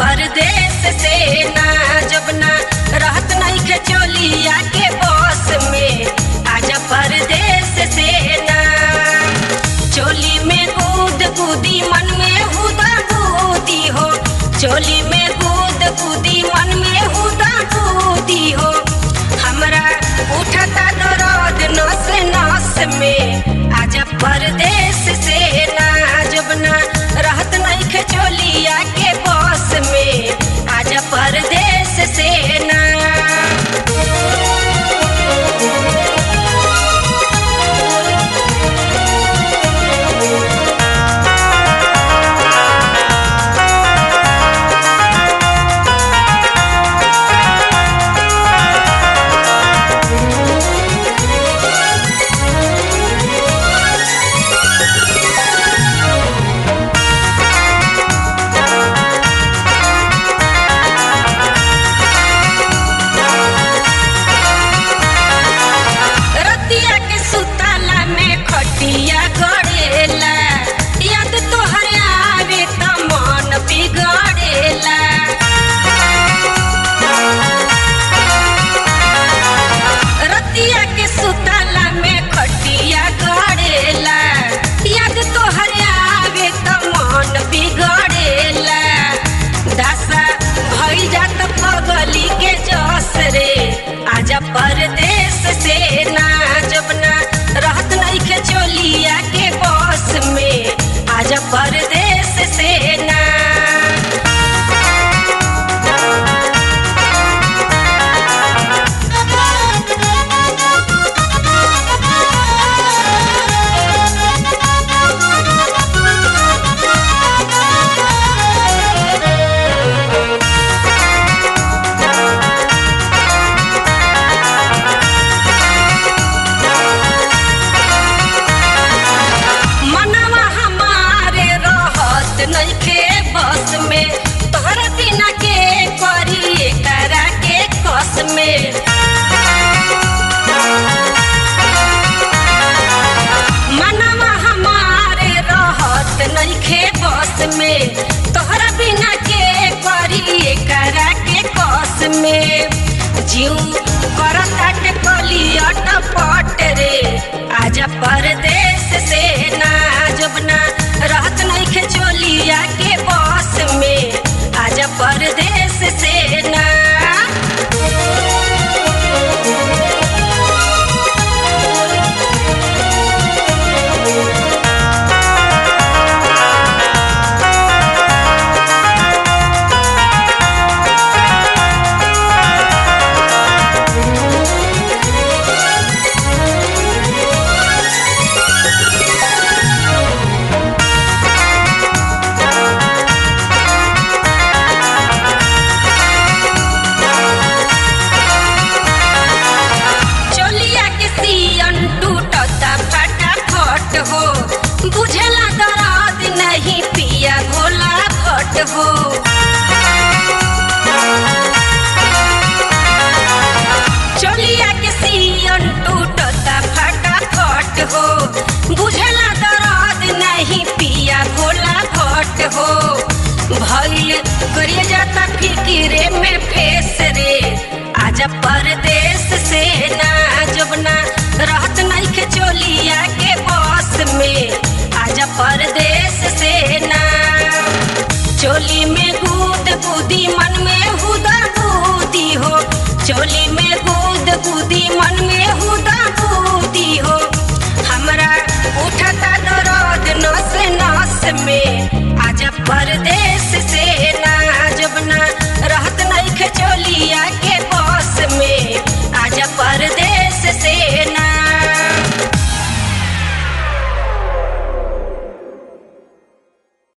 परदेश से ना जब ना रहत नहीं के चोलिया के बस में आजा परदेश से ना चोली में कूद कूदी मन में हुदा कूदी हो चोली में कूद कूदी मन में हुदा कूदी हो हमरा उठता दर्द नस नस में आजा परदेश से ना जब ना रहत नहीं के चोलिया के बस में आजा परदेश से ना रतिया के सुताला में खटिया गड़ेला याद तोहर आवे त मन बिगड़ेला रतिया के सुताला में खटिया गड़ेला याद तोहर आवे त मन बिगड़ेला दासा भइल जात पगली के जस रे आजा परदेश से ना जब ना रहत नहीं के चोलिया के बस में आजा परदेश से ना मनवा हमारे रहत नइखे बस में तोहरा बिना के करी करा के कस में मनवा हमारे रहत नइखे बस में तोहरा बिना के करी करा के कस में जीव करताट कलियट पट रे आजा परदेश से ना जब ना रहत नहीं के चोलिया के बस में आजा परदेश से ना चोलिया के सियन टूटता फटाफट हो बुझला दर्द नहीं पिया भोला भट हो चोलिया के सियन टूटता फटाफट हो बुझला दर्द नहीं पिया भोला भट हो भइल करिए जाता फिकिरे में फेस रे आजा पर